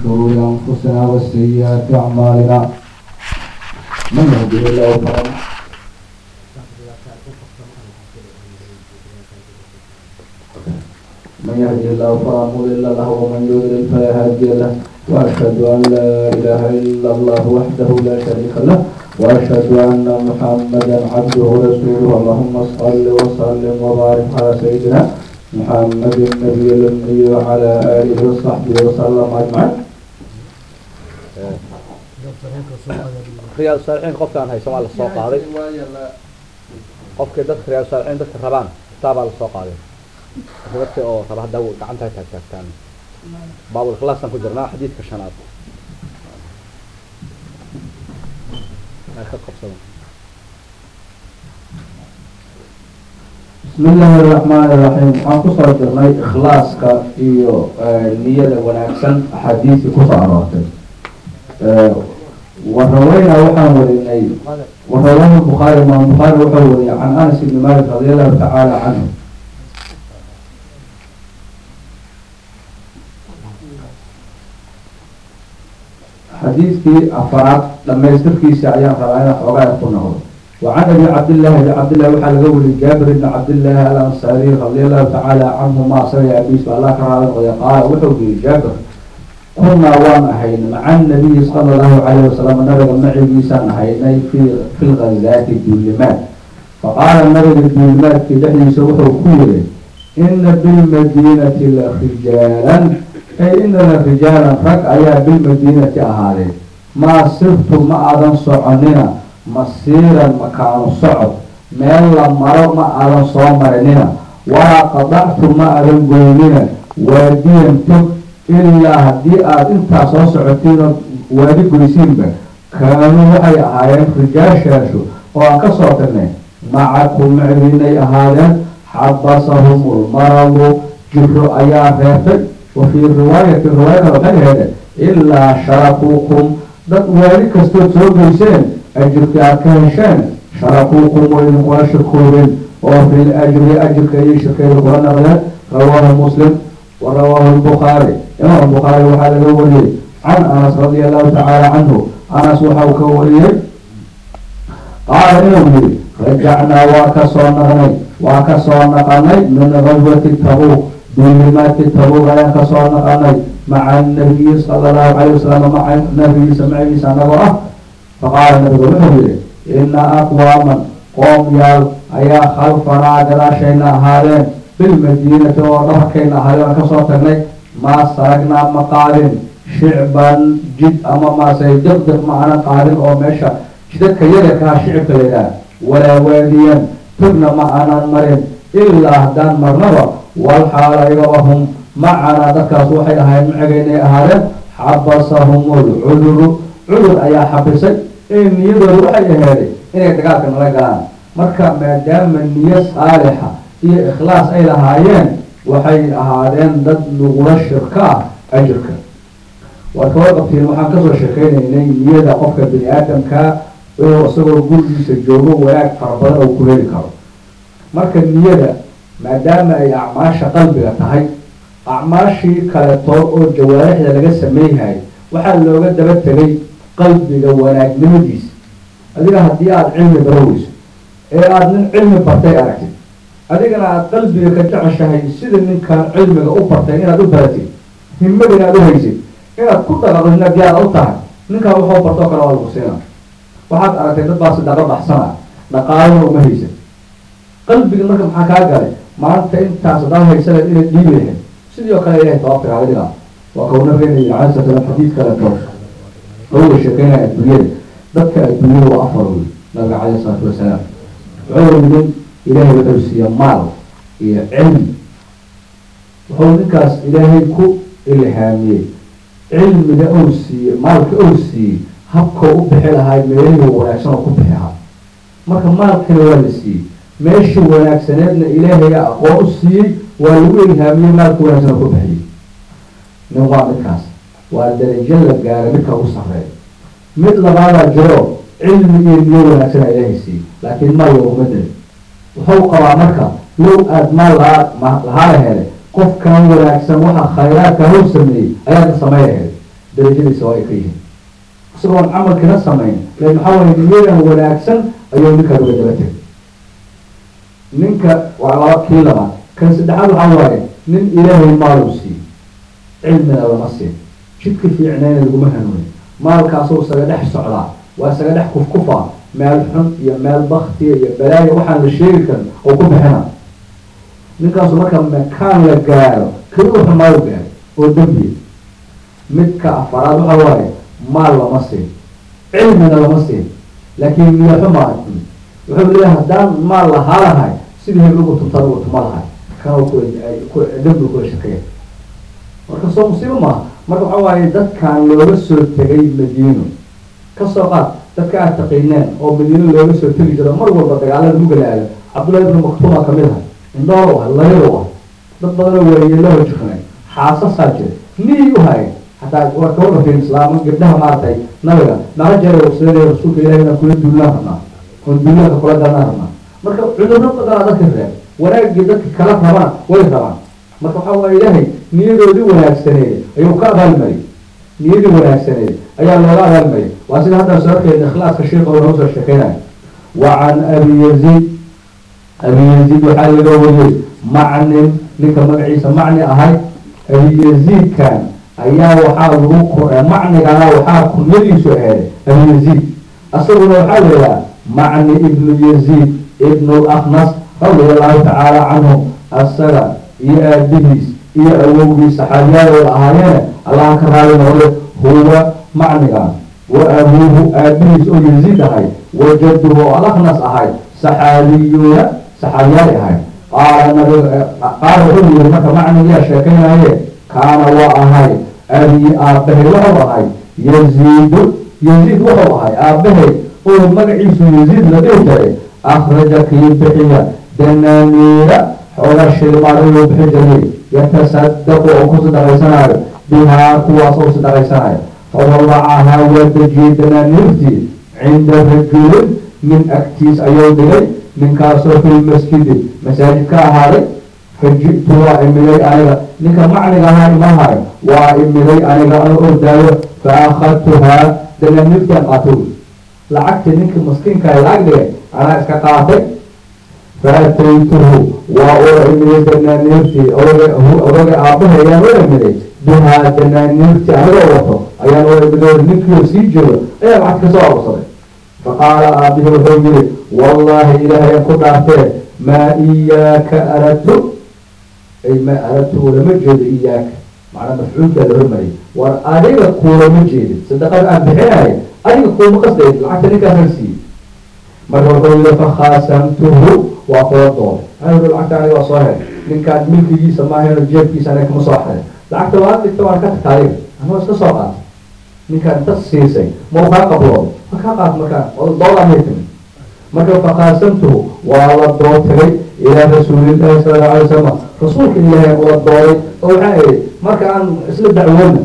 شرور أنفسنا وسيئات أعمالنا من يهده الله فلا من يهده الله فلا مضل له ومن يضلل فلا هادي له وأشهد أن لا إله إلا الله وحده لا شريك له وأشهد أن محمدا عبده ورسوله اللهم صل وسلم وبارك على سيدنا محمد النبي الأمي وعلى آله وصحبه وسلم أجمعين khiyaal saalixiin qofkaan haysa waa la soo qaaday qofkii dadka khiyaal saalixiin dadka rabaan kitaabaa la soo qaaday dadka oo raba hadda gacanta taag taagtaan baabul ikhlaasaan ku jirnaa xadiidka shanaad ay ka qabsada بسم الله الرحمن الرحيم waxaan kusoo jirnay ikhlaaska iyo niyada wanaagsan axaadiisii kusoo aroortay waraweyna waxaan warinay warawaha bukhaari imaam bukhaari wuxuu wariyay can anas ibni malik radi allahu tacaala canhu xadiidkii afaraad dhamaystirkiisa ayaan rabaa inaan xoogaa ku noqdo وعن ابي عبد الله ابي عبد الله وحال قولي جابر بن عبد الله الانصاري رضي الله تعالى عنهما سمع ابي الله كرام قال وحوي جابر كنا وانا حين مع النبي صلى الله عليه وسلم نبغى معي بيسان حيني في في الغزاة الدولمات فقال النبي الدولمات في دحي سوحه كويري إن بالمدينة لرجالا أي إن رجالا رك أيا بالمدينة أهالي ما صرت ما أذن صعننا masiiran makaanu socod meel la maro ma aadan soo marinina walaa qadactu ma aadan goynina waadiyan tog ilaa haddii aada intaa soo socotiinoo waadi goysiinba kaanuu waxay ahaayeen rijaashaashu oo aan ka soo tagnay macakum macdiinay ahaadeen xabasahum ulmaradu jiro ayaa reebtay wa fii riwaayati riwaayada waxay heedeen ilaa sharakuukum dad waadi kastood soo goyseen ajirka aad ka hesheen sharakuukum way idinkula shirkoobeen oo fi lajri ajirka iyo shirkeeda kula naqdeen rawaahu muslim wa rawaahu lbukhaari imaam bukhaari waxaa laga wariyey can anas radia allahu tacaala canhu anas waxau ka wariyey qaala inuu yihi rajacnaa waa ka soo naqnay waa ka soo naqanay min gazwati tabuuq duulimaadki tabuuq ayaan ka soo naqanay maca nabiyi sala allahu calayh wasalam maca nabigiisa macigiisa anagoo ah faqaala nabigu wuxuu yihi ina aqwaaman qoom yaal ayaa khalfanaa gadaashayna ahaadeen bilmadiinati oo dhabarkayna ahaadeen aan kasoo tagnay maa saragnaa ma qaadin shicban jid ama maase diqdiq ma aanan qaadin oo meesha jidadka yadarkaha shicibka laydhaah walaa waadiyan tugna ma aanan marin ilaa haddaan marnaba walxaal ayaga hum macanaa dadkaas waxay ahaayeen macigaynay ahaadeen xabasahum lcuduru cudur ayaa xabisay ee niyadooda waxay aheeday inay dagaalka nala galaan marka maadaama niyo saalixa iyo ikhlaas ay lahaayeen waxay ahaadeen dad lagula shirka ah ajirka waad kawar qabtiin waxaan kasoo sheekeynaynay niyada qofka bini aadamka oo isagoo gurigiisa joogo wanaag fara badan oo ku heli karo marka niyada maadaama ay acmaasha qalbiga tahay acmaashii kaletood oo jawaarixda laga sameeyhay waxaa looga daba tegay qalbiga wanaagnimadiisa adiga haddii aada cilmi baroweyso ee aada nin cilmi bartay aragtid adigana aada qalbiga ka jeceshahay sida ninkan cilmiga u bartay inaad u baratid himada inaad u haysid inaad ku dhaqaqdo inaad yaada u tahay ninkaan waxuu bartoo kale waa lagu siina waxaad aragtay dad baa sadaqa baxsana dhaqaalana uma haysan qalbiga marka maxaa kaa galay maanta intaas hadaa haysaneed inaad dhiibi lahayd sidii oo kale ilahay tawaabtiga adiga waa kau nabigeena yii cala slam xadiid kale to oga sheekeynaya adduunyada dadka adduunyada waa afar wey nabiga caleyh isalaatu wasalaam wuxuu yidin ilaahay wuxuu siiya maal iyo cilmi wuxuu ninkaas ilaahay ku ilhaamiyey cilmiga ou siiyey maalka ou siiyey habkoo u bixi lahay meelihii wanaagsan oo ku bixi lahaa marka maalkana waa la siiyey meeshii wanaagsaneedna ilaahaya aqoon u siiyey waa lagu ilhaamiyey maalka wanaagsan oo ku bixiyey nin waa midkaas waa darajo la gaara midka ugu sarreeya mid labaadaa jiro cilmi iyo niyo wanaagsanaa ilaahay siiyey laakiin maal looguma darin wuxuu qabaa marka low aada maal lahaa lahaa la helay qofkan wanaagsan waxa khayraadka hor sameeyey ayaadna samey lahayd darajadiisa waa ay ka yihiin isagoon camalkina samayn lan maxaa waye niyadan wanaagsan ayuu ninkaan uga daba tegay ninka waa laba kii labaad kan saddexaad waxaa waaye nin ilaahay maaluu siiyey cilmina lama siin jidka fiicnayna laguma hanuunin maalkaasuu isaga dhex socdaa waa isaga dhex kufkufaa meel xun iyo meel baktiya iyo balaaya waxaan la sheegi karin oo ku bixina ninkaasu marka makaan la gaaro keli wuxu maalu gaaro oo dembiya midka afaraad waxa waaye maal lama siin cilmina lama siin laakiin niyaxo maa wuxuu leeyahay haddaan maal lahaa lahay sidii heblagu tuntada u tuma lahay kana dembi kula shakeeya marka soo musiibo maaha marka waxa waaye dadkan looga soo tegay madiino kasoo qaad dadka aad taqiineen oo madiino looga soo tegi jiro mar walba dagaalada mugalaaya cabdullahi ibnu maktuuma kamid ah indhoolo ah layado ah dad badanoo waayeelaho jirnay xaasasaa jira niyi u hayay hataa waa kawaga fiin islaama gabdhaha maaragtay nabiga naga jara waqsadee rasuulka ilahi inaan kula duulaan rabnaa oon duulaanka kula danaan rabnaa marka cudurro badanaa dadka reeb wanaagii dadka kala rabana way rabaan marka waxaa waaye ilaahay niyadoodii wanaagsaneed ayuu ka abaalmariyay niyadii wanaagsaneed ayaa looga abaalmariyay waa sida hadda soo arkeyna ikhlaaska sheika oo noo soo sheekeynaya wa can abi yaziid abi yaziid waxaa laga wariyey macnin ninka magaciisa macni ahay abi yaziidkan ayaa waxaa lagu macnigana waxaa kunyadiisu aheeday abi yaziid asaguna waxaa la yidhaha macni ibnu yaziid ibnu laknas radia allahu tacaala canhu asaga iyo aabihiis iyo awowgiis saxaabiyaadood ahaayeene allaha ka raali noqde huwa macnigan wa abuuhu aabihiis oo yaziid ahay wa jadduhu oo alaknas ahay saxaabiyuuna saxaabiyaal ahay qaala nabiga qaala wuxuu yihi marka macnigiyaa sheekaynaye kaana waa ahay abii aabbahay wuxuu ahay yaziidu yaziid wuxuu ahay aabbahay oo magaciisu yaziid la dhihi jiray akhraja kii bixiya danaaniira xoogaa shilmaad inuu bixi jiray yatasadaqu oo ku sadaqaysanayo bihaa kuwaas oo sadaqaysanayo fawadacahaa waa dejiyey danaaniirtii cinda rajulin nin agtiis ayuu dhigay ninkaasoo fi lmasjidi masaajid ka ahaaday faji'tu waa imiday aniga ninka macniga ahaa imahay waa imiday aniga an ordaayo fa akhadtuhaa danaaniirtaan qaatay lacagtii ninkii maskiinka lacag dhigay anaa iska qaatay faataytuhu waa ula imiday danaaniirtii odaga aabaha ayaan ula imiday bihaa danaaniirtii anigoo wato ayaan ula imiday ninkiio sii jiro ayaa lacag kasoo arusaday faqaala aabihi wuxuu yihi wallaahi ilaahayan ku dhaartee maa iyaaka aradtu ay maa aradtu ulama jeedo iyaaka macnaa mafcuulkaa la hormariyay war adiga kuulama jeedin sadaqada aan bixinaya adiga kuuma qasdayd lacagta ninkaasaan siiyey marka wuxuu yihi fakhaasamtuhu waa kula dooday anigu lacagta aniga waa soo helay ninkaan milkigiisa maahayno jeebkiisa aniga kama soo xaday lacagta waa dhigta waan ka tagta adiga anoo iska soo qaatay ninkaan inta siisay ma u kaa qablooday ma kaa qaat markaa doodaa may timid marka fakaasamtuhu waa la dootagay ilaa rasuulillahi sala alla alay wasalam rasuulka ilaahay ula dooday oo waxaa ihi marka aan isla dacwoona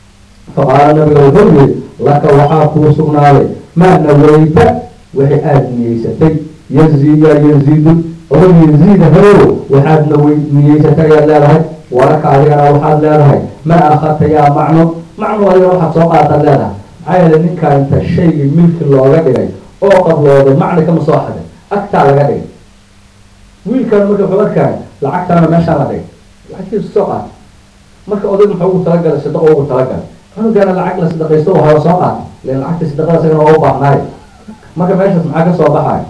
faqaala nabiga wuxuu yihi laka waxaa kuu sugnaaday maa naweyta wixii aada niyeysatay yazi yaa yaziidu oo yaziida herow waxaad nawy niyeysatay ayaad leedahay walaka adigana waxaad leedahay ma akhadta yaa macno macno adigana waxaad soo qaataad leedahay maxaa yeele ninkaa inta shaygii milki looga dhigay oo qablooday macni kama soo xaday agtaa laga dhigay wiilkaana marka wuxuu arkaya lacagtaana meeshaan la dhigay lacagtiisu soo qaatay marka odayg muxuu ugu talagalay sadaqo ugu talagalay cunugaana lacag la sadaqaysto waxaa soo qaatay len lacagta sadaqada isagana oo u baahnaayo marka meeshaas maxaa ka soo baxaya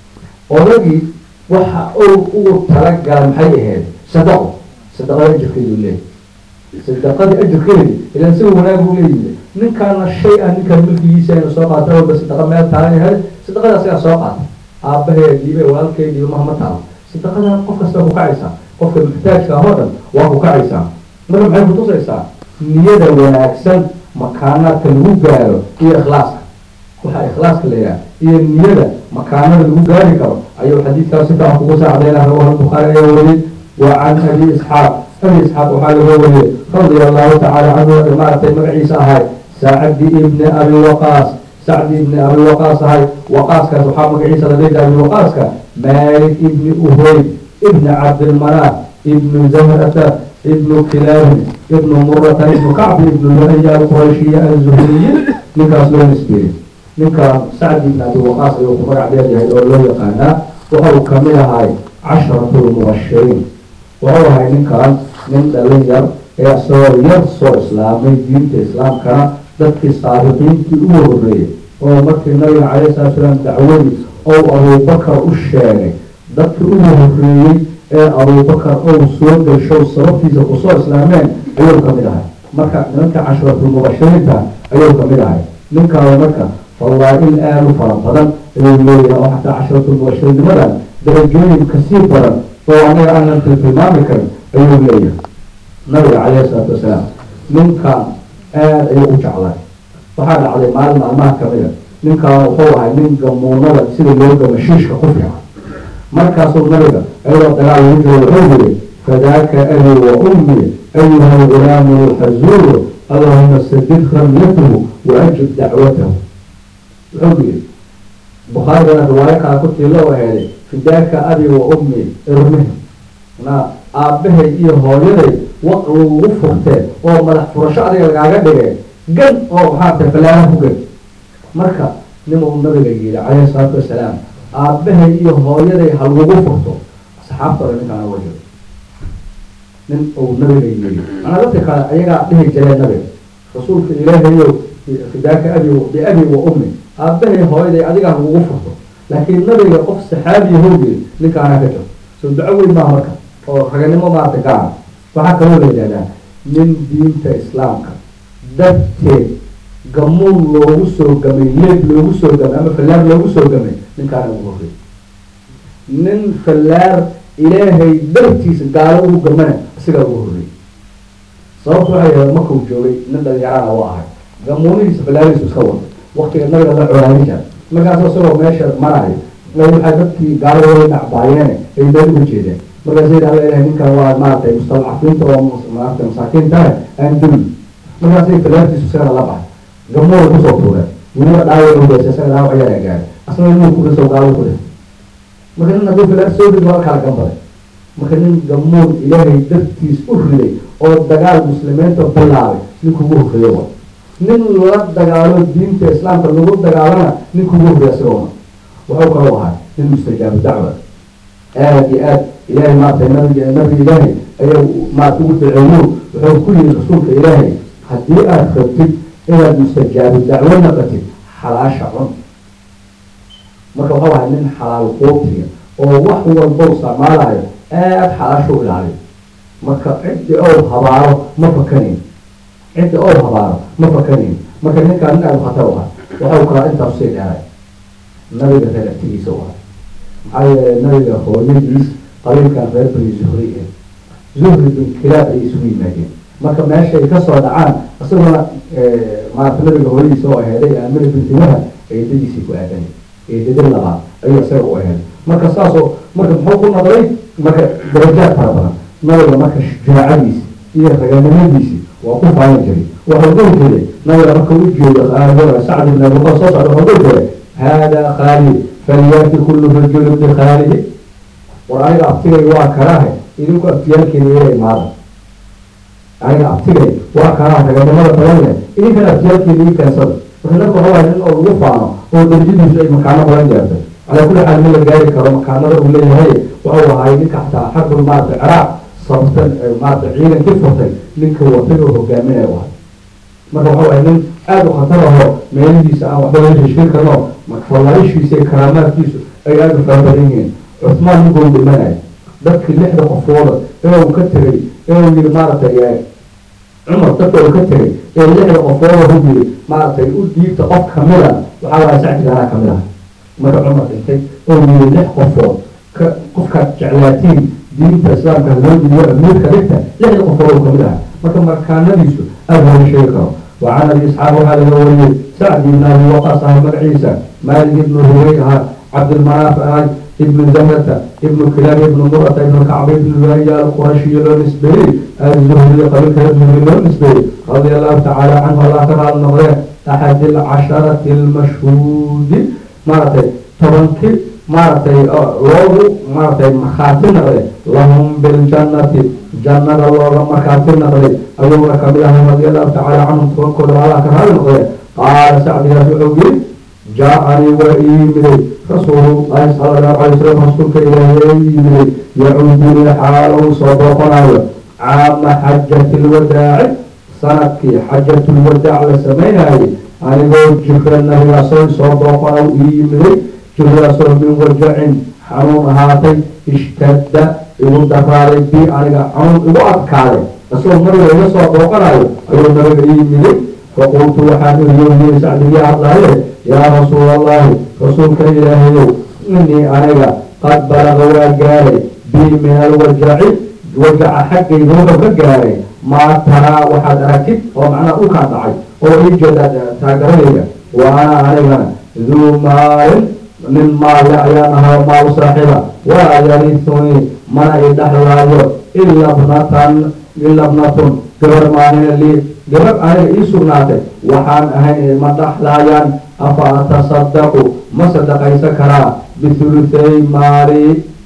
odagii waxa uu ugu talagalay maxay ahayd sadaqo sadaqada ajirkeedu leeyahy sadaqadii ajirkeedi ilan si wanaag u leeyihi ninkaana shay ah ninkaan milkigiisa inu soo qaata walba sadaqa meel taalan yahay sadaqada asigaa soo qaata aabahee dhiibe walaalkee dhiibe mahama taalo sadaqadan qof kasta ku kacaysaa qofka muxtaajka ahoo dhan waa ku kacaysaa marka maxay kutusaysaa niyada wanaagsan makaanaadka lagu gaaro iyo ikhlaaska waxaa ikhlaaska la yidhaha iyo niyada makaanada lagu gaari karo ayuu xadiidkaas si fiican kugu saacdayna rawahu bukhaari ayaa wariyey wa can abi isxaaq abi isxaaq waxaa laga wariyey radia allahu tacaala canhu maaragtay magaciisa ahay sacdi ibni abi waqaas sacdi ibni abi waqaas ahay waqaaskaas waxaa magaciisa la dhihi abi waqaaska malik ibni uhoyd ibni cabdilmanaaf ibnu zahrata ibnu kilaabin ibnu murata ibnu kacbi ibnu luhaya alqurashiya alzuhriyi ninkaas loo nisbeeyey ninkaan sacd ibn abi waqaas ayuu ku magac dheer yahay oo loo yaqaanaa waxa uu kamid ahay casharatu lmubashiriin wuxuu ahay ninkaan nin dhalin yar ee isagoo yar soo islaamay diinta islaamkana dadkii saabiqiintii ugu horreeyey oo markii nabiga calayhi salatu salaam dacwadii ou abubakar u sheegay dadkii ugu horreeyey ee abubakar ou soo gasho sababtiisa kusoo islaameen ayuu kamid ahay marka nimanka casharatulmubashiriinta ayuu kamid ahay ninkaaba marka fawaa-il aada u fara badan ayuu leeyahay oo xataa casharatulmubashirinimadan darajooyin kasii badan oo anaga aanan tiltilmaami karin ayuu leeyahay nabiga calayhi salaatu wasalaam ninkan aada ayuu u jeclay waxaa dhacday maalin maalmaha kamida ninkan wuxuu ahay nin gamuunada sida loo gama shiishka ku fiican markaasuu nabiga ayadoo dagaal lagu jiro wuxuu yiri fadaaka abi wa ummi ayuha lgulaamu lxazuuru allahuma sadid ramyatahu waajib dacwatahu wuxuu yiri bukhaarigana riwaayo kala ku tiilo oo heeday fidaaka abi wa ummi irmih na aabbahay iyo hooyaday waq lagugu furtee oo madax furasho adiga lagaaga dhigay gan oo maxaa tahay falaana ku gan marka nin uu nabiga yidhi calayhi salaatu wasalaam aabbahay iyo hooyaday ha lagugu furto asxaabta ole ninkaan uga jiro nin uu nabiga yidhi manaa dadka kale ayagaa dhihi jireen nabiga rasuulka ilaahayow fidaaka abi biabi wa ummi aabbahay hooyaday adiga ha lagugu furto laakiin nabiga qof saxaabiya howgeed ninkaanaa ka jiro soo duco weyn maa marka oo raganimo maarata gaara waxaa kaloo la yidhahdaa nin diinta islaamka darteed gamuun loogu soo gamay leeb loogu soo gamay ama fallaar loogu soo gamay ninkaana ugu horrey nin fallaar ilaahay dartiisa gaalo ugu gamana isagaa ugu horrey sababtu waxay yahay markuu joogay nin dhalinyarana u ahay gamuunihiisa fallaarihiisu iska wada waktiga nabiga la colaani jira markaas isagoo meesha marayo waxaa dadkii gaaladooda dhacbaayeene ay meel uga jeedeen markaas yidhi alla ilahay ninkan waa maaragtay mustadcafiinta oo maaragtay masaakiintaha aan duli markaasay fallaartiisu isagana la baxay gamuuna kusoo tuureen weliba dhaawac ugeesa isaga dhaawac yaraa gaaray asna inuu ku dhiso gaalo ku dhintay marka nin hadduu fallaar soo dhig waa kala gambaday marka nin gamuun ilaahay dartiis u riday oo dagaal muslimiinta bilaabay ninkugu horreeyo wa nin la dagaalo diinta islaamka lagu dagaalana ninkugu horreeya isagoona wuxuu kaloo ahay nin mustajaabu dacwa aada iyo aad ilaahay maaragtay nabiga nabiga ilaahay ayaa maarata ugu daceeyo wuxuu ku yihi rasuulka ilaahay haddii aada rabtid inaad mustajaabu dacwo naqatid xalaasha cun marka waxau ahay nin xalaal quutiga oo wax walba u isticmaalayo aada xalaasha u ilaaliyo marka ciddi ow habaaro ma fakanayn ciddi ow habaaro ma fakanayn marka ninkaa nin aada khatar u ah waxau kalaa intaas sii dheeray nabiga reer agtigiisa u ah maxaa yeelay nabiga hooyadiis qabiilkan reer bani zuhri eh zuhri bin kilaab ay isugu yimaadeen marka meeshay kasoo dhacaan isaguna maarata nabiga hooyadiisa oo aheeday aamina bintimaha eedadiisii ku aadanay eedada labaad ayuu isaga u aheeday marka saasoo marka muxuu ku noqday marka darajaad fara badan nabiga marka shajaacadiisi iyo raganimadiisi waa ku faayan jiray waxuu dhihi jiray nabiga marka u jeedo sacd ibn abi waqaas soo socda wuxuu dhihi jiray hada khaalid falyaati kullu rajulin bikhaalidi war aniga abtigay waa karaahe idinku abtiyaalkeeda ila imaada aniga abtigay waa karaaha raganimada badan leh idinkana abtiyaalkeeda ii keensada marka nabka waxa waay nin oo lagu faano oo darajadiisu ay makaano badan gaartay calaa kulli xaal min la gaari karo makaanada uu leeyahay waxau ahay ninka xataa xarbul maarata ciraaq sabtan maarata ciidankii furtay ninka watay oo hogaaminaya u ahay marka waxa waay nin aada u khatar aho meelihiisa aan waxba laga heshiin karno fallaaishiisa iyo karaamaadkiisu ay aada u fara badan yihiin cusmaan ninkuu dhimanayo dadkii lixda qofooda ee uu ka tegay ee uu yiri maaragtay cumar dadka uu ka tegay ee lixda qofooda hu yiri maaragtay u dhiibta qof kamida waxaa waaya sacdigaanaa kamid ah marka cumar dhintay oo yiri lix qofood ka qofkaad jeclaatiin diinta islaamka loo dhiiyo amiirka dhigta lixda qofood uu kamid aha marka markaanadiisu aada looga sheegi karo وعن ابي اسحاق هذا الولي سعد بن ابي وقاص بن عيسى مالك بن هريره عبد المناف ابن زهرة ابن كلاب ابن مرة ابن كعب ابن لؤي القرشي النسبي الزهري قبيل الزهري النسبي رضي الله تعالى عنه الله تعالى النظرين أحد العشرة المشهود مرتين مرتين maaragtay loogu maaragtay makhaati naqde lahum biljannati jannada looga markaati naqday ayuuna kamid ahay radi allahu tacaala canhum kuwankooda allah ka raali noqdee qaala sacdigaas wuxuu yiri jaa-anii waa ii yimiday rasuulullahi sala allahu calay wasalam rasuulka ilaahi ee ii yimiday yacuuduni xaala uu soo booqanayo caama xajati lwadaaci sanadkii xajatulwadaac la sameynayay anigoo jira nabigaasoo soo booqana ii yimiday jiradaasoo min wajacin xanuun ahaatay ishtadda igu daraaday bi aniga xanuun igu adkaaday isagoo nabiga iga soo booqanayo ayuu nabiga ii yimiday faqultu waxaan iriyoyiri sacdigii hadlaaye yaa rasuula allahi rasuulka ilaahayow inii aniga qad balaga waa gaaray bi min alwajaci wajaca xaggayga wuxuu ka gaaray maa taraa waxaad aragtid oo macnaha dhulkaan dhacay oo ii jeeda taageradayda wa ana anigana duu maalin nin maalle ayaan ahaa maal saaxiba walaa yarisunii mana i dhexlaayo ila bnatan ila bnatun gabar maalina lii gabar aniga ii sugnaatay waxaan ahayn ma dhexlaayaan afa atasadaqu ma sadaqaysan karaa bihuluthay maali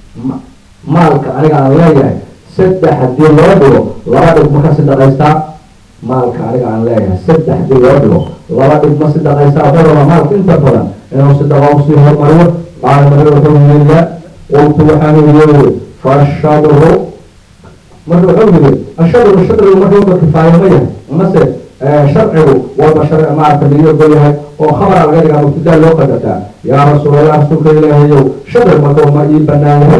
maalka aniga aan leeyahay saddex haddii loo dhigo laba dhig ma ka sadaqaystaa maalka aniga aan leeyahay saddex haddii loo dhigo laba dhig ma sadaqaystaa daraba maalka inta badan inuu sadaqa usii hormariyo qaala nabiga wuxuu yiri la qultu waxaan yiri fashadru marka wuxuu yiri ashadru shadrigu marka waba kifaayo ma yahay mase sharcigu walba sharci maarata laga ogol yahay oo khabara laga dhigaa mubtadaa loo qadartaa yaa rasuulallah rasuulka ilaahayow shadri marka ma ii banaan yahay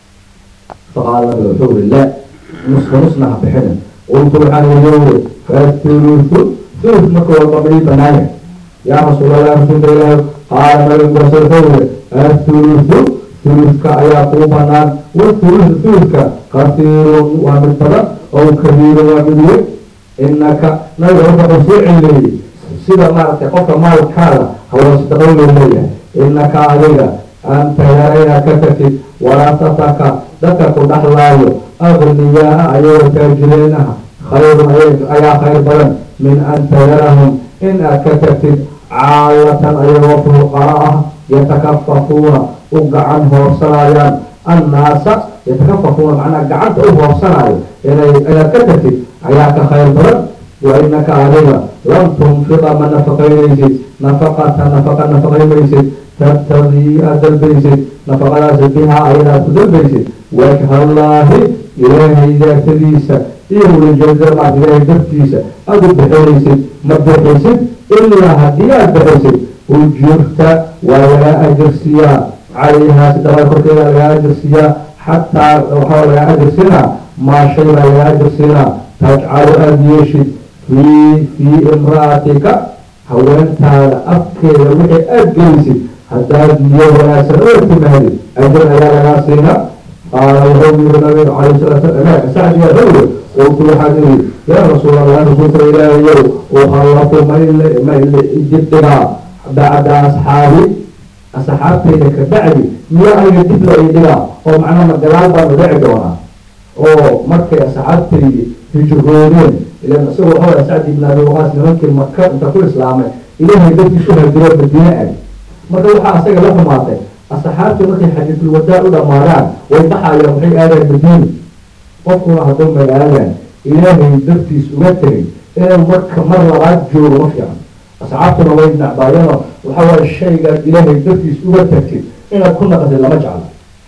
faqaala nabiga wuxuu yiri la nusba nusna ha bixinin qultu waxaan yiri fathuluthu thuluth marka walba ma ii banaan yahay yaa rasuulallah rasuulka ilaahayow qaala nabiga markaas wuxuu yiri athuluthu thuluthka ayaa kuu banaan wathuluthu thuluthka kasiirun waa mid badan oo kabiirun waa mid weyn inaka nabiga marka wuxuu soo celileeyey sida maaragtay qofka maalkaada hawla sadaqo loo leeyahay inaka adiga anta yarayna ka tagtid waraasataka dadka ku dhexlaayo agniyaa ayagoo taajireenaha khayrun ayaa khayr badan min an tayarahum in aad ka tagtid caalatan ayagoo fuqara ah yatakafafuuna u gacan hoorsanayaan annaasa yatakafafuuna macnaha gacanta u hoorsanaayo inay inaad ka tagtid ayaa ka khayr badan wa inaka adiga lam tunfiqa ma nafaqaynaysid nafaqata nafaqa nafaqaymaysid tabtagii aad dalbaysid nafaqadaas bihaa ayada aad ku dalbaysid wajhallaahi ilaahay daatadiisa iyo welijeedada maad ilaahay dartiisa aada u bixinaysid ma bixisid ilaa haddii aad bixisid ujirta waa lagaa ajirsiiyaa calayhaa sidabaa korkeeda lagaa ajirsiiyaa xataa waxaa lagaa ajirsinaa maa shay baa lagaa ajirsiinaa tajcalu aada yeeshid fii fii imra'atika haweentaada afkeeda wixii aada gelisid haddaad niyo wanaagsan oo timaadid ajir ayaa lagaa siinaa qaala wuxuu yiri nabiga calayhi salaatu salaam sacdiga wuxuu qultu waxaan iri yaa rasuul allah rasuulka ilaahayow ukhallafu mayle mayle dibdhigaa bacda asxaabi asxaabtayda ka bacdi miya aniga dib la idhigaa oo macnaha gadaal baanu dhici doonaa oo markay asxaabtaydi hijroodeen ilan isagoo waxaa sacdi ibn abi waqaas nimankii maka inta ku islaamay ilaahay dadkiisu hajiro madiine ag marka waxaa asaga la xumaatay asxaabtii markay xadiisulwadaa u dhamaadaan way baxayaan waxay aadaan madiina qofkuna hadduu magaaladan ilaahay dartiis uga tegay inuu marka mar labaad joogo ma fiican asxaabtuna way nacbaayeenoo waxa waaye shaygaad ilaahay dartiis uga tagtid inaad ku naqatid lama jeclo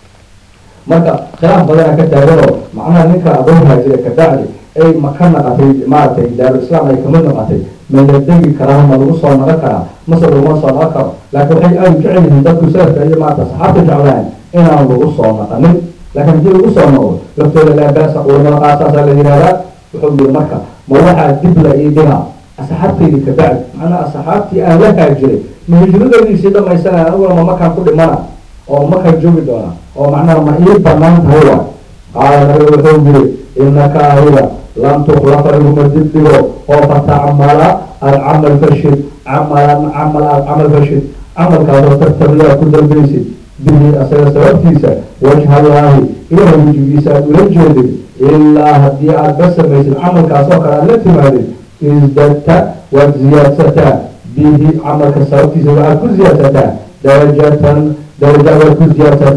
marka khilaaf badana ka taaganoo macnaha ninka adoon haajire ka bacdi ay ma ka naqatay maaragtay daaru islaam ay kama naqatay ma la degi karaa ma lagu soo naqon karaa mase laguma soo naqon karo laakiin waxay aada u jecel yihiin dadku salafka iyo maarata asxaabta jeclaan inaan lagu soo naqanin laakiin haddii lagu soo noqdo laftooda laa baasa culamada qaasaasaa la yihahdaa wuxuu yiri marka ma waxaa dib la ii dhigaa asxaabtaydi ka bacdi macnaha asxaabtii aan la haajiray ma hijradaydii dhamaysanaya aniguna ma makaan ku dhimana oo makaan joogi doona oo macnaha ma ii banaan tahay wa qaala nabiga wuxuu yiri inaka adiga lam tukhlaqa iguma dib dhigo oo fatacmala alcamal fashid camalan camal aad camal fashid camalkaasoo tartabiyaa ku dalbaysid bihi asaga sababtiisa wajhallaahi ilahay wejigiisa aad ula jeedid ilaa haddii aad ba samaysid camalkaasoo kale aad la timaadid isdadta waad ziyaadsataa bihi camalka sababtiisa waxaad ku ziyaadsataa darajatan daraja waad ku ziyaadsataa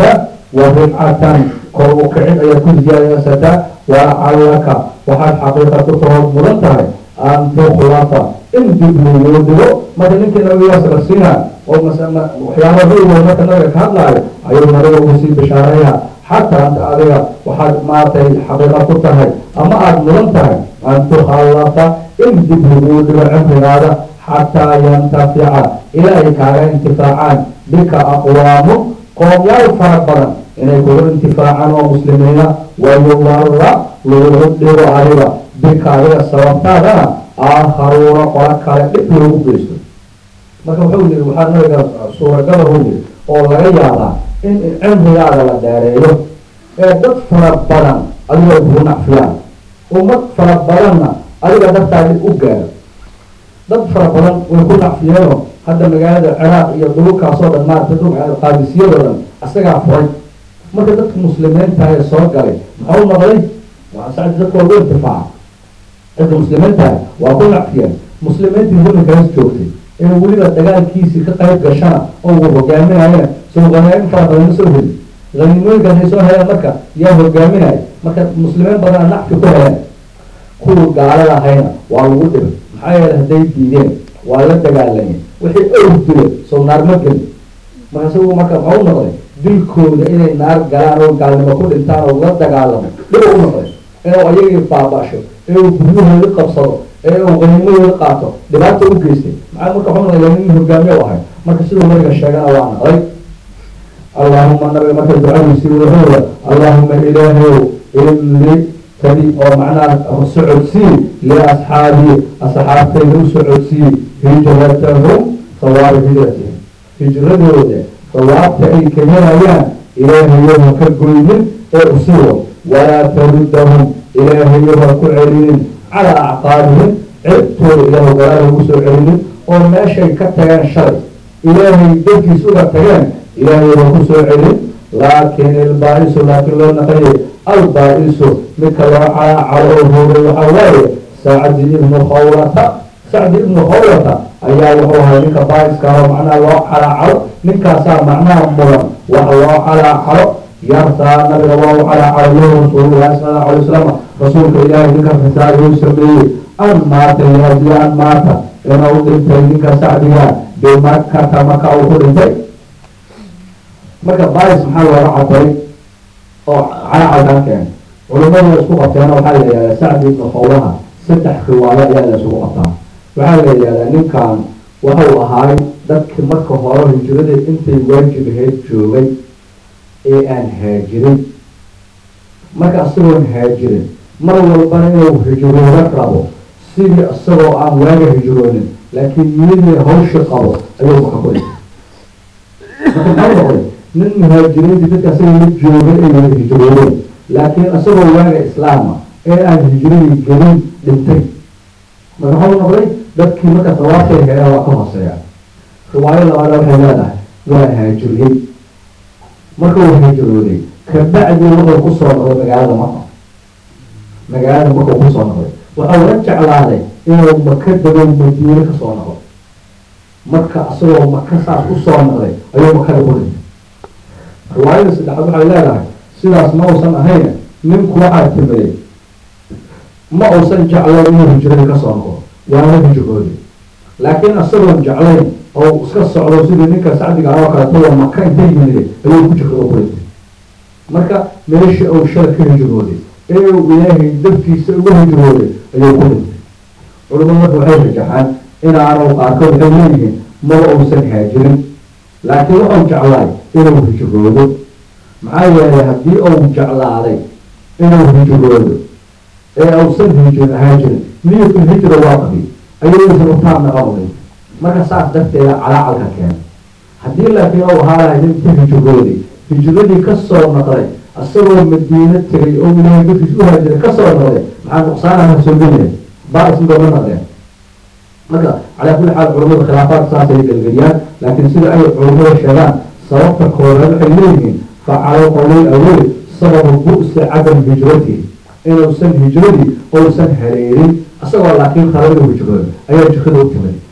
wa rifcatan kor u kicid ayaad ku ziyaadaysataa walacallaka waxaad xaqiiqa ku tahood mudan tahay an tukhlafa in dib laguu dhigo marka ninkii nabigaas la siinaa oo waxyaaba ruugo marka nabiga ka hadlaayo ayuu nabiga ugu sii bishaareeyaa xataa anta adiga waxaad maaragtay xaqiiqa ku tahay ama aada mudan tahay an tukhallafa in dib laguu dhigo cimrigaada xataa yantafica ilaa ay kaaga intifaacaan bika aqwaamu qoomyaal fara badan inay kugu intifaacaan oo muslimiina wayudara lagu dhigo adiga bika adiga sababtaadana aakharuuna qola kale dhib loogu geysto marka wuxuu yihi waxaa nabiga suuragala u yihi oo laga yaabaa in cimrigaada la dheereeyo ee dad fara badan adiga kugu nacfiyaan ummad fara badanna adiga dartaadi u gaaro dad fara badan way ku nacfiyeeno hadda magaalada ciraaq iyo dhulkaasoo dhan maarata dhulka qaadisiyadoo dhan isagaa furay marka dadka muslimiinta ee soo galay maxau noqday sacdi dadka waa ugu intifaaca dadka muslimiinta waa ku nacfiyeen muslimiintii zamankaas joogtay ee weliba dagaalkiisii ka qayb gashana oo uu hogaaminayana soo qanaain fara badan ma soo heli haniimooyinkan ay soo heleen marka yaa hogaaminaya marka muslimiin badana nacfi ku heleen kuwa gaalada ahayna waa lagu dhibay maxaa yeele hadday diideen waa la dagaalameen wixii owr dile soo naar ma gelin marka isagu marka maxau noqday dilkooda inay naar galaan oo gaalnimo ku dhintaan oo la dagaalamo dhiba u noqday inuu ayagii baabasho ee uu guryahoodi qabsado ee uu haniimadooda qaato dhibaata u geystay maxaa marka waxu noqday nin hogaamiye u ahay marka siduu nabiga sheegana waa noqday allahuma nabiga marka ducadiisii wuxuu allahuma ilaahayow ili tadi oo macnaha socodsii liasxaabii asxaabtayda u socodsii hijratahum sawaaba hijratihim hijradooda sawaabta ay ka helayaan ilaahayo ha ka goynin ee usiwo walaa taruddahum ilaahayo ha ku celinin calaa acqaabihim ciribtooda ilaahu galaal ugu soo celinin oo meeshay ka tageen shalay ilaahay darkiis uga tageen ilaahay ha ku soo celin laakin ilbaa-isu laakiin loo naqaye albaa-isu midka loo calaacalo oo hoogay waxaa waaye sacdi ibnu khawlata sacdi ibnu khawlata ayaa wuxuu ahay ninka baa-iska oo macnaha loo calaacalo ninkaasaa macnaha mudan wax loo calaacalo yartaa nabiga waa u calaacalo lahu rasuulullahi sala allahu alay wasalam rasuulka ilaahay ninka risaayuu sameeyey an maata yaadi an maata inuu dhintay ninka sacdiga bimakata maka uu ku dhintay marka bais maxaa looga cabiray oo calacalkan keenay culimadu isku qabteena waxaa la yihahdaa sacdi ibnu khawlaha saddex riwaayo ayaa la isugu qabtaa waxaa la yihahdaa ninkan waxau ahaay dadki marka hore hijrada intay waajib ahayd joogay ee aan haajirin marka isagoon haajirin mar walbana inuu hijrooda rabo sidii isagoo aan waaga hijroonin laakiin niyadii hawshi qabo ayuu maka ku dhintay marka maxau noqday nin muhaajiriintii dadka asaga la joogay ay wada hijroodeen laakiin isagoo waaga islaama ee aan hijradii gelin dhintay marka waxau noqday dadkii marka dawaabtay heelaan waa ka hooseeya riwaayo labaada waxay leedahay waa haajiriyey marka uu hijrooday kabacdii wuxuu kusoo noqday magaalada maka magaalada marka uu kusoo noqday waxau la jeclaaday inuu maka dagow madiine kasoo noqdo marka isagoo maka saas usoo noqday ayuu makada ku dhintay riwaayada saddexaad waxay leedahay sidaas ma uusan ahayn ninku waxaa timiday ma uusan jeclayn inuu hijradii kasoo noqdo waana hijrooday laakiin isagoon jeclayn oo iska socdo sidii ninka sacdiga oo kaleeto maka inta yimiday ayuu ku jirkado ku dhintay marka meeshii uu shala ka hijrooday ee uu ilaahay dartiisa uga hijrooday ayuu ku dhintay culimadu marka waxay rajaxaan inaanu qaarkood waxay leeyihiin maba uusan haajirin laakiin waxau jeclaay inuu hijroodo maxaa yeelay haddii uu jeclaaday inuu hijroodo ee uusan hijr haajirin niyatul hijra waa qabi ayuusan utaam noqonayn marka saas darteeda calaacalka keenay haddii laakiin uu ahaalahay ninka hijrooday hijradii kasoo noqday isagoo madiino tegay oo ilaahay dartiis u haajiray kasoo noqday maxaa nuqsaanaha soo gelaya baa-is midooga noqdeen marka calaa kulli xaal culamada khilaafaad saasay gelgeliyaan laakiin sida ay culamada sheegaan sababta kooreed waxay leeyihiin facalo qowlay awey sababu bu-si cadam hijratihi inuusan hijradii uusan haleelin isagoo laakiin khalada hijrooda ayaa jikada u timid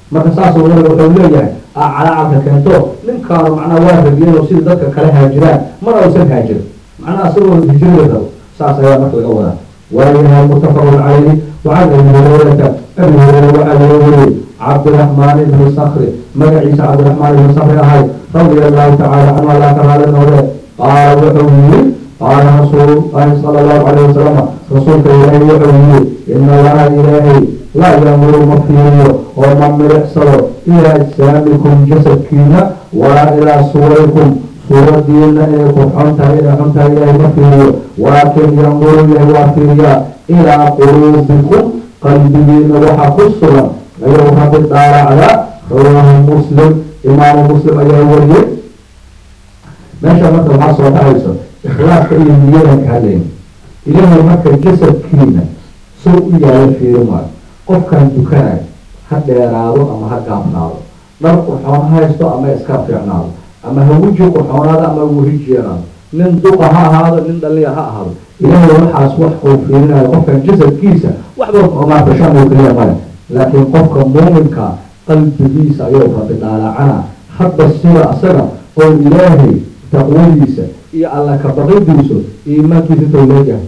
marka saasoo nabiga wuxuu leeyahay aa calacalka keento ninkaanu macnaha waa radiyeen oo sida dadka kale haajiraan mana uusan haajirin macnaha isagoo hijrada rabo saas ayaa marka laga wadaa waayahay mutafaqun calayhi wacan abi hurayrata abi hureyre waxaa laga wariyey cabdiraxmaan ibni sakri magaciisa cabdiraxmaan ibni sakri ahay radia allahu tacala canhu allah ka raali noqde qaala wuxuu yiri qaala rasuulu llahi sala allahu calayhi wasalama rasuulka ilaahay wuxuu yiri ina allaha ilaahay laa yamuru ma fiiriyo oo ma milicsado ilaa ajsaamikum jasadkiina walaa ilaa suwarikum suuradiina inay ku xun tahay inay xun tahay ilaahay ma fiiriyo walaakin yamuru ilahay waa fiiriyaa ilaa quluubikum qalbigiina waxa ku sugan ayuu rabbi dhaaracda rawaahu muslim imaamu muslim ayaa wariyey meesha marka waxaa soo dhacayso ikhlaaska iyo niyadan ka hadlayn ilaahay marka jasadkiina soo u yaala fiiri maayo qofkan dukanayo ha dheeraado ama ha gaabnaado dhar qurxoon ha haysto ama iska fiicnaado ama ha weji qurxoonaado ama weji jeeraado nin duqa ha ahaado nin dhaliya ha ahaado ilaahay waxaas wax uu fiirinayo qofkan jasadkiisa waxba omaa fashan uu keliya male laakiin qofka muuminka qalbigiisa ayuu rabbi dhaalacana hadba sida asaga oo ilaahay taqwadiisa iyo alla kabaqidiisu iimaankiisa intuu leeyahay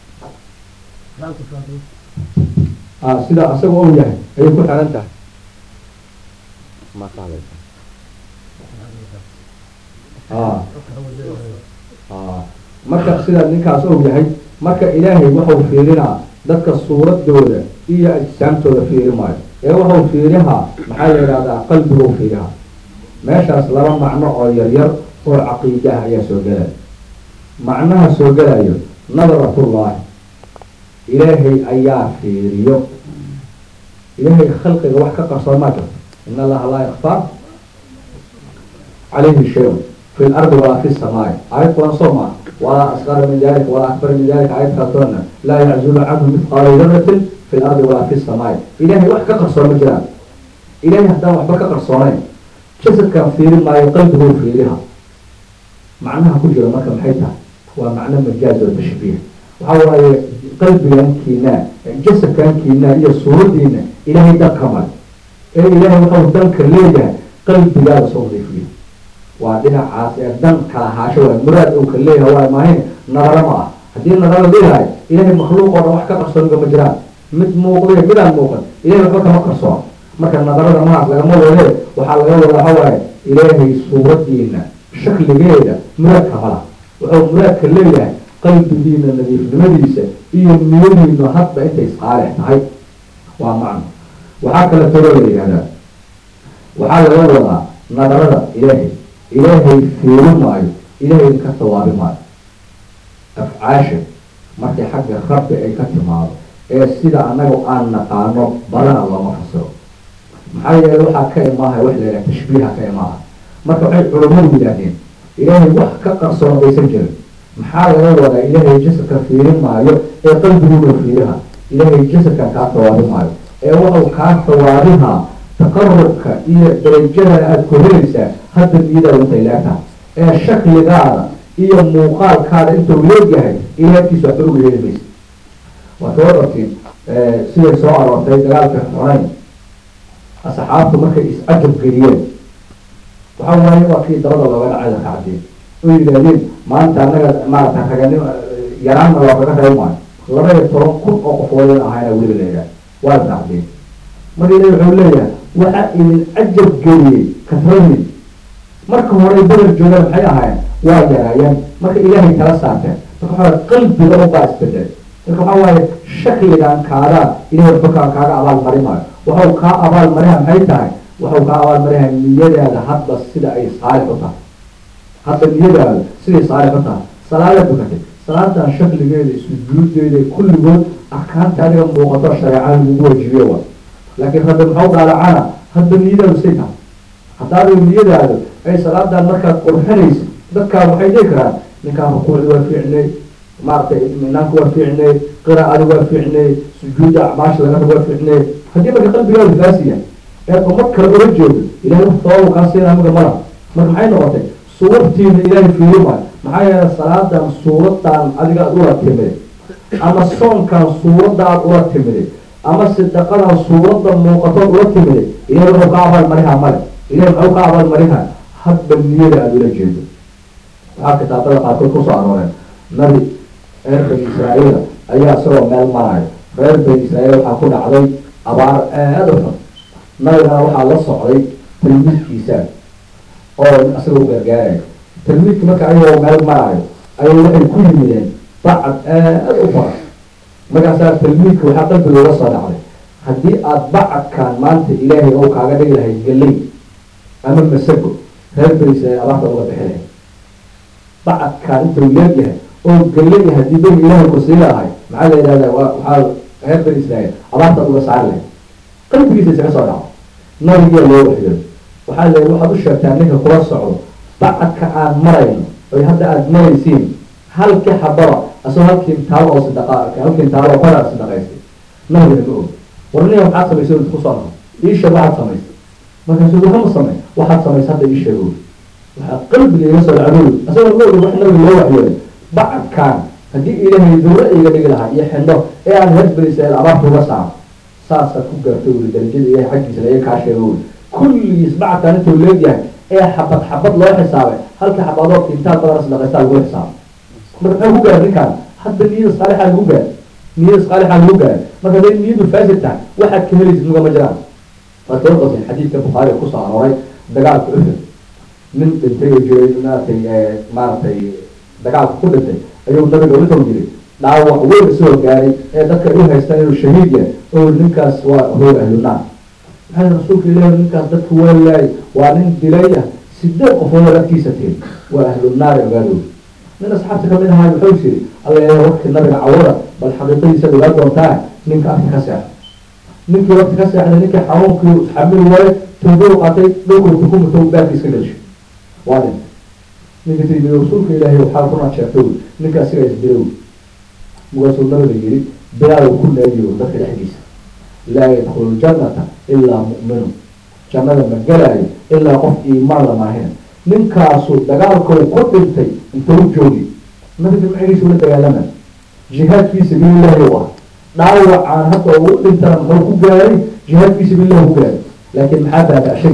sida asaga ou yahay ayay ku xiran tahay marka sida ninkaas ou yahay marka ilaahay wuxuu fiirinaa dadka suuradooda iyo ajsaamtooda fiiri maayo ee wuxuu fiirihaa maxaa la yidhahdaa qalbigou fiirihaa meeshaas laba macno oo yaryar oo caqiida ah ayaa soo gelaya macnaha soo gelayo nadaratullaahi ilaahay ayaa fiiriyo ilaahay khalqiga wax ka qarsoon maa jirto in allaha laa yakfaa calayhi shay fi lardi walaa fi samaai aayad kulan soo maa walaa asqara min dalika walaa akbar min dalika aayad kaltoona laa yaczulu canhu mithqaalu daratin fi lardi walaa fi samaai ilaahay wax ka qarsoon ma jiraan ilaahay haddaan waxba ka qarsoonayn jasadkan fiiri maayo qalbiguu fiiriha macnaha ku jira marka maxay tahay waa macno majaaz oo tashbiih waxa waaye qalbigankiina jasadkankiina iyo suuradiina ilaahay dan ka male ee ilaahay wuxuu danka leeyahay qalbigaada soo nadiifiyo waa dhinacaas ee dan kala haasho waay muraad uu ka leeyahay waa maahin nadaro ma ah haddii nadaro leeyahay ilaahay makhluuq oo dhan wax ka qarsooniga ma jiraan mid muuqday midaan muuqan ilahay waxba kama qarsoon marka nadarada mahaas lagama wade waxaa laga wada waxa waaye ilaahay suuradiina shakligeeda muraadka mala wuxuu muraadka leeyahay qalbigiina nadiifnimadiisa iyo niyadiinu hadba intay isqaalix tahay waa macno waxaa kale talo la yihahdaa waxaa laga wadaa nadarada ilaahay ilaahay fiiri maayo ilaahay ka sawaabi maayo afcaasha markay xagga rabbi ay ka timaado ee sida annaga aan naqaano badana looma fasiro maxaa yeele waxaa ka imaahay wax la yidhaha tashbiiha ka imaaha marka waxay culummadu yidhaahdeen ilaahay wax ka qarsoon aysan jirin maxaa laga wadaa ilaahay jasadka fiirin maayo ee qalbiguuna fiiriha ilaahay jasadkan kaa sawaabi maayo ee wuxuu kaa sawaabihaa taqarubka iyo darajada aada ku helaysaa hadda niyadaada intay leegtahay ee shakligaada iyo muuqaalkaada intuu leegyahay ilaahkiisa waxba uga heli maysa waa kaba dartiin siday soo aroortay dagaalka xunayn asxaabtu markay is-cajab geliyeen waxa waaye waa kii dabada looga dhacay ka cadeen oo yidhaahdeen maanta annaga maarata raganim yaraanna waa kaga reeb maayo laba iyo toban kun oo qofoodan ahayna weliba leeyahay waa la dacdeen marka ilahi wuxuu leeyahay waxa idin cajab geliyey kasradii marka hore bedel joogaan maxay ahaayeen waa yaraayeen marka ilaahay kala saarteen marka waxaa qalbiga ubaa isbedel marka waxaa waaye shakligan kaadaa ilahay waxba kaa kaaga abaal mari maayo waxau kaa abaal mariha maxay tahay waxau kaa abaal mariha niyadaada hadba sida ay saalix u tahay hadda niyadaada siday saalix u tahay salaada dukatay salaadan shakligeeda sujuudeeda kulligood arkaanta adiga muuqato shareecada lagu wajibiyo wa laakiin rabbi maxau daalacana hadba niyadaadu say tahay haddaadu niyadaadu ay salaadan markaad qurxinaysa dadkaa waxay dhihi karaan ninkaan rukuucdi waa fiicnay maaragtay minaanka waa fiicnay qiraacadi waa fiicnay sujuudda acmaasha laga rabo waa fiicnay haddii marka qalbigaadu faasiya ee umad kale ula jeedo ilahay wax sababu kaa siinaa maga mala marka maxay noqotay suuradtiina ilaahay fiiri maayo maxaa yeelay salaadan suuradan adiga aad ula timiday ama soonkan suuradda aad ula timiday ama sadaqadan suuradda muuqatood ula timide ilahay wuxuu ka abaalmarihaa male ilahay muxuu ka abaalmarihaa hadba niyada aada ula jeedo waxaa kitaabada qaarkood kusoo arooreen nabi reer bani israa'iila ayaa isagoo meel marayo reer bani israa'iil waxaa ku dhacday abaar aada u xun nabigana waxaa la socday tilmiidkiisa oo isagoo gargaarayo tilmiidki marka ayagoo meel marayo ayay waxay ku yimideen bacad aada u fara markaasaa tilmiidka waxaa qalbiga uga soo dhacday haddii aada bacadkan maanta ilaahay ou kaaga dhigi lahay galley ama masago reer bani israa'iil abaarta uga bixi lahay bacadkaan intuu leegyahay oo galley haddii bani ilaahay ku sii lahay maxaa la yidhahdaa waa waxaa reer bani israa'iil abaarta uga saari lahay qalbigiisa isaga soo dhaco nabigiya loo waxyo waxaa la waxaad u sheegtaa ninka kula socdo bacadka aan marayno oy hadda aada maraysiin halkii xababa asagoo halkii taalo oo sadaqa halkii taalo oo qoraa sadaqaystay nabigana ma og warniya waxaad samaysay inta kusoo noqo iisha waxaad samaysay markaasuu waxama samey waxaad samaysay hadda ii sheego waxaa qalbiga iga soo dhacdooy asagoo ma og wax nabiga loo waxyooday bacadkaan haddii ilaahay dawla iga dhigi lahaa iyo xindho ee aan reer bani israa'iil abaarta uga saaro saasaad ku gaartay weli darajada ilahay xaggiisa laga kaa sheego weli kulligiis bacadkaan intuu leegyahay ee xabad xabad loo xisaabay halka xabadood intaa badan sadaqaystaa lagu xisaabay marka maxay ku gaar ninkaan hadda niyada saalixa lagu gaar niyada saalixa lagu gaar marka haday niyadu faasid tahay waxaad ka helaysid mugama jiraan waad kala qasin xadiidka bukhaari kusoo arooray dagaalka uxud nin dhintay oo jiray maaragtay maaragtay dagaalka ku dhintay ayuu nabiga wuxuu yiri dhaawac weyn isoo gaaray ee dadka u haystaan inuu shahiid yahay oo ninkaas waa hoog ahlunaar maxaa rasuulka ilahi ninkaas dadka waa laayay waa nin dilaya sideed qofood dadkiisa tiri waa ahlunaar ogaadooda nin asxaabta kamid ahaa wuxuu yiri alla waqti nabiga cawada bal xaqiiqadiisa ogaa doontaa ninka afka ka seexda ninkii waqti ka seexday ninkii xanuunkii xamili waaye tuubo qaatay dhowkuu xukuumata baarki iska gelshay waa dhintay ninka tiri rasuulka ilaahay waxaa runaa sheegtay ninka asiga isdilow markaasuu nabiga yiri bilaaw ku naadiyo dadka dhexdiisa laa yadkhulu ljannata ilaa mu'minu jannada ma gelaayo ilaa qof iimaan lamaahina ninkaasu dagaalkau ku dhintay intuu joogi nabiga macigiisa ula dagaalama jihaad fii sabiilillahi u ah dhaawacaan hadda ugu dhintana muxuu ku gaaray jihaad fii sabiilillahi ku gaaray laakiin maxaa baabashay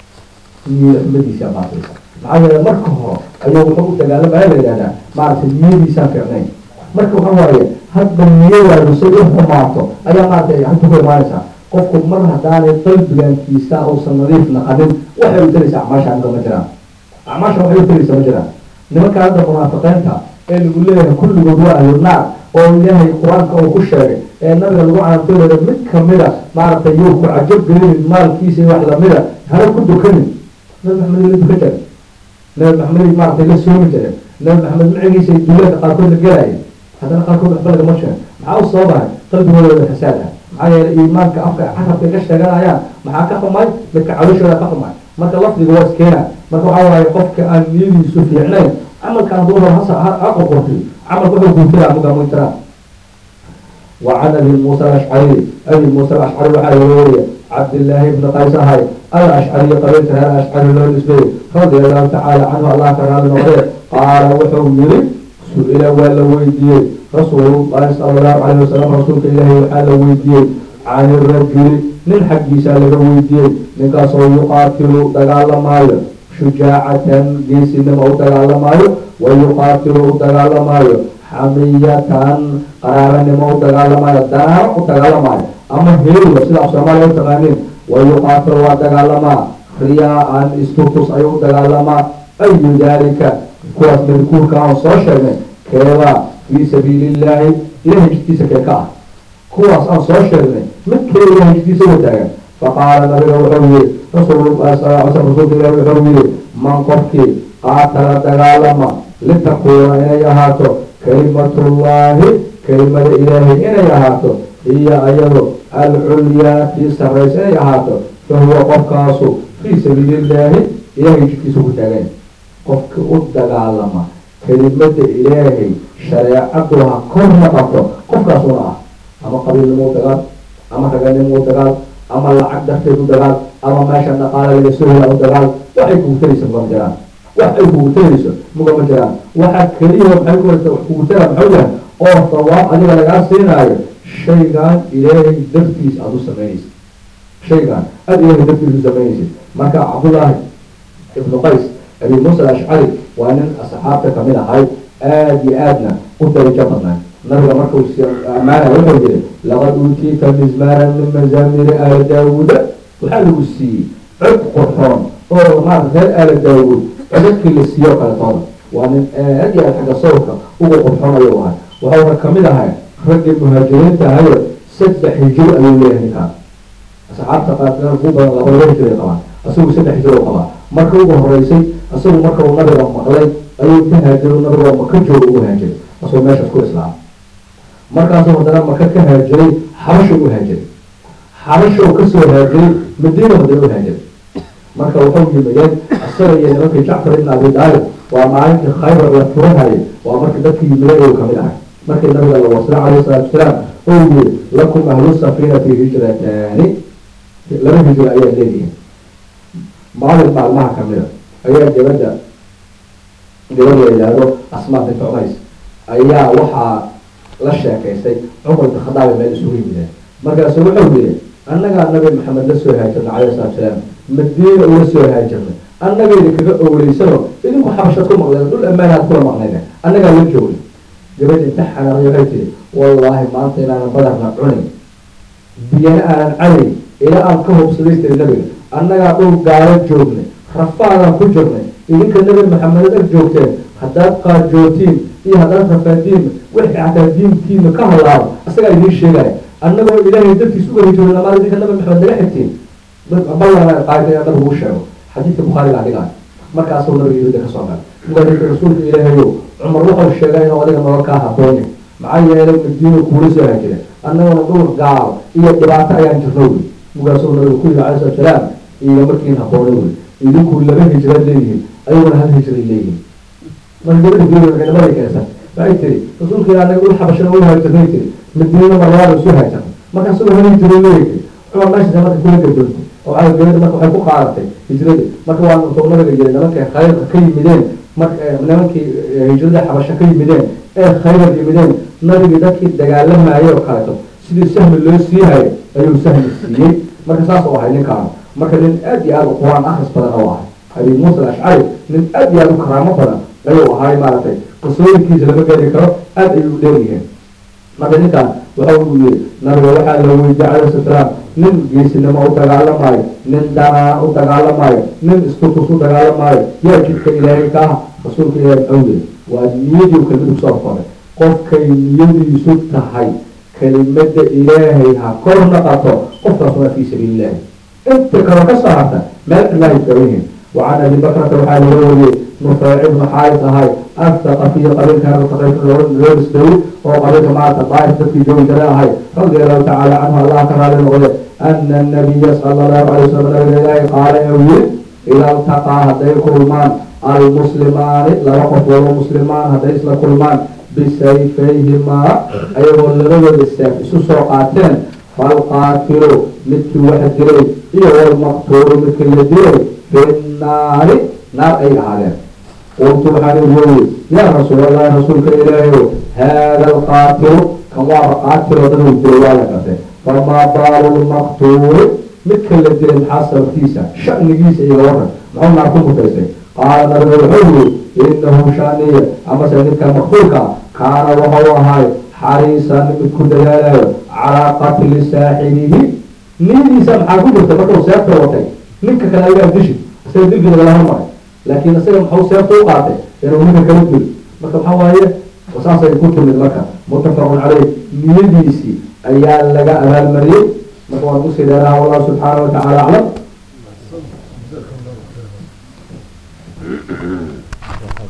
niyada xumadiisa baataysa maxaa yeele marka hore ayuu wuxuu u dagaalamaya la yidhahdaa maaragtay niyadiisaan fiicnayn marka waxa waaye hadba niyadaadu say u xumaato ayaa maaragtay hadda ku imaanaysaa qofku mar haddaanay qalbigankiisa uusan nadiif naqanin waxay u taraysa acmaasha aniga ma jiraan acmaasha waxay u taraysa ma jiraan nimanka hadda munaafiqiinta ee lagu leeyahay kulligood waa ahlu naar oo ilaahay qur-aanka uu ku sheegay ee nabiga lagu caantoolaya mid kamida maaragtay yuu ku cajab gelinin maalkiisa iyo wax lamida hana ku dukanin nabi maxamed la dukan jira nabi maxamed maaragtay la soomi jire nabi maxamed macigiisa duulaadka qaarkood la gelaya haddana qaarkood waxba lagama sheego maxaa u soo bahay qalbigooda fasaad ah maxaa yeelay iimaanka afka carabka ka sheeganayaan maxaa ka xumay midka calooshooda ka xumay marka lafdiga waa iskeena marka waxaa waaye qofka aan niyadiisu fiicnayn camalka hadduu rabo hasa ha qoqortiyo camalka wuxuu guurtira muga muntira وعن ابي موسى الاشعري ابي موسى الاشعري وحال وريه عبد الله بن قيس هاي الاشعري قبيلة هذا الاشعري له نسبه رضي الله تعالى عنه الله تعالى نوعيه قال وحو يري سئل ولا ويديه رسول الله صلى الله عليه وسلم رسولك إلهي وحال ويديه عن الرجل من حق سال ويديه من كسو يقاتل دقال مايو شجاعة جيس نما دقال مايو ويقاتل دقال مايو حمية قرارا نما دقال مايو دار دقال مايو أما هيرو سيدا أسلام تغانين ويقاتل دقال مايو رياء استوتس أيو دقال مايو أي ذلك kuwaas madkuurka aan soo sheegnay keebaa fii sabiili illaahi ilahay jidkiisa kee ka ah kuwaas aan soo sheegnay mid kale ilahay jidkiisa wadaagan faqaala nabiga wuxuu yihi rasuululahi sal ly sl rasuulka ilahi wuxuu yihi man qofkii qaatala dagaalama litakuuna inay ahaato kalimatullaahi kelimada ilaahay inay ahaato hiya ayado alculyaa tii sarraysa inay ahaato fahuwa qofkaasu fii sabiili illaahi ilahay jidkiisa ku taagan qofka u dagaalama kelimada ilaahay shareecadu ha kor noqoto qofkaasuna ah ama qabiilnimo dagaal ama raganimo dagaal ama lacag darteed u dagaal ama meesha dhaqaale laga soo hela u dagaal waxay kugu taraysa mugama jiraan wax ay kugu tarayso mugama jiraan waxa keliya maxay ku kugu tara maxuu yahay oo sawaab adiga lagaa siinaayo shaygan ilaahay dartiis aada u samaynaysid shaygan aada ilaahay dartiis u samaynaysid marka cabdullaahi ibnu qays abi muusa alashcari waa nin asxaabta kamid ahay aada iyo aadna u darajo badnaa nabiga markuu ammaanaya wuxuu yiri laqad uutiita mizmaaran min mazaamiri aali daawuuda waxaa lagu siiyey cod qurxoon oo maarata reer aali daawuud codadkii la siiyo kaletooda waa nin aad iyo aad xagga sawrka ugu qurxoon ayuu ahay waxauna kamid ahay raggii muhaajiriinta ahayo saddex hijiro ayuu leeyahay ninkaan asxaabta qaarkeed ugu badan laba laba hijiro ay qabaan isagu saddex hijiro u qabaa marka ugu horeysay isagu marka uu nabiga maqlay ayuu ka haajiro nabiga maka jooga ugu haajiray asagoo meeshaas ku islaama markaasuu haddana maka ka haajiray xabasha u haajiray xabasha uu kasoo haajiray madiina haddana u haajiray marka wuxuu yimideen isaga iyo nimankii jacfar ibn abi daalib waa maalintii khaybar la furahayay waa markii dadkii yimideen ayuu kamid ahay markii nabiga la wasla calayhi salaatu wasalaam uu yiri lakum ahlu safinati hijrataani laba hijro ayaa leedihiin maalin maalmaha kamida ayaa gabadha gabadh la yidhaahdo asmaa bint cumays ayaa waxaa la sheekaystay cumar bin khadaab meel isugu yimideen markaasu wuxuu yiri annagaa nabi maxamed la soo haajirnay calayhi salatu salaam madiina ula soo haajirnay annaga idinkaga owleysano idinku xabashad ku maqleen dhul ammaanaad kula maqnayne annagaa la joogay gabadh inta xanaaqay waxay tiri wallaahi maanta inaanan badarna cunayn biyana aanan cadayn ilaa aan ka hubsaday tiri nabiga annagaa dhul gaalo joognay rafaadaan ku jirnay idinka nabi maxamed ag joogteen haddaad qaarjootiin iyo haddaad rafaadiin wixii xataa diintiina ka halaabo isagaa idiin sheegaya annagoo ilaahay dartiis uga hijooda lamaad idinka nabi maxamed naga xigtiin ballan qaayta inaa nabigu u sheego xadiidka bukhaariga adigaa markaasuu nabiga yirida kasoo galay markaa rasuulka ilaahayow cumar wuxuu sheegay inuu adiga nolol kaa haboonin maxaa yeelay madiina kuula soo hajira annaguna dhul gaal iyo dhibaato ayaan jirno wey markaasuu nabiga ku yiri calayhi salatu salaam iyo markiin haboonay wey idinku laba hijraad leeyihiin ayaguna hal hijray leeyihiin marka gabadha geedamadii keensan waxay tiri rasuulka ilaa anaga dhul xabashana u haajirnay tiri madiina marlabaad isu haajirnay markaasuu hal hijray leeyahay cumar meeshaas marka kula gadoontay oo waxaa gabadha marka waxay ku qaadatay hijradii marka waa intuu nabiga yiri nimankay khayrka ka yimideen marka nimankii hijrada xabasho ka yimideen ee khaybar yimideen nabigii dadkii dagaalamayay oo kaleeto sidii sahmi loo siihayo ayuu sahmi siiyey marka saas u ahay ninkaan marka nin aad iyo aad u qur-aan akris badan oo ahay abi muusa alashcari nin aad iyo aad u karaamo badan ayuu ahay maaragtay qisooyinkiisa lama gaari karo aad ayuu dheeryihiin marka ninkaan waxa uu yiri nabiga waxaa la weydiiyey calayhi salaam nin geesinimo u dagaalamaayo nin danaa u dagaalamaayo nin istutus u dagaalamaayo yaa jidka ilaahay ka ah rasuulka ilaahay muxuu yiri waa niyadii kelmadu kusoo koray qofkay niyadiisu tahay kelimada ilaahay ha kor naqato qofkaas waa fii sabiilillahi inta kale ka soo harta meel ilaahay kawihin وعن ابي بكرة وحال الولي نفيع بن حارث هاي الثقفي قبيل كان ثقيف لورس دوي وقبيل مع الطائف في جو هاي رضي الله تعالى عنه الله تعالى الغير أن النبي صلى الله عليه وسلم قال يوي إذا التقى هدي كلمان المسلمان لا وقف ولا مسلمان هدي إسلا كلمان بسيفيهما أيضا لغير السيف سوسوقاتين فالقاتل مثل واحد جري إيه والمقتول مثل يدري في النار نار أي عالم قلت وحان الجوي يا رسول الله رسولك إلهي هذا القاتل كما قاتل وضعه الجوالة فما بال المقتول مثل الذي الحاصل فيسا شأن جيسا إلى ورد معهم نعطوه فيسا قال نبي الحلو إنه شأنية أما سيدك مقتولك كان وهو هاي حريصا من كل على قتل ساحره نيدي سمحا كبير تبقى سيادة وطي ninka kale ayaa dishi isaga dilkiina lagala hormaray laakiin isaga maxuu seefta u qaatay inuu ninka kala dilo marka waxaa waaye saasay ku timid marka muttafaqun caleyh niyadiisii ayaa laga abaalmariyey marka waan usii dheeraha wallahu subxaana watacaala aclam